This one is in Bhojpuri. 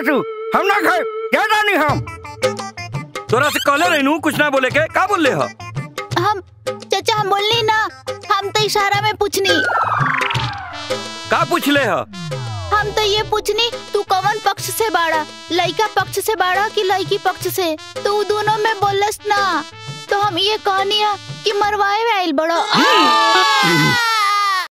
तू हम ना खाए क्या जानी हम तोरा से कहले रहनू कुछ ना बोले के का बोल ले ह हम चाचा हम बोलनी ना हम तो इशारा में पूछनी का पूछ ले ह हम तो ये पूछनी तू कौन पक्ष से बाड़ा लड़का पक्ष से बाड़ा कि लड़की पक्ष से तू दोनों में बोलस ना तो हम ये कहनी है कि मरवाए में आइल बड़ो आ!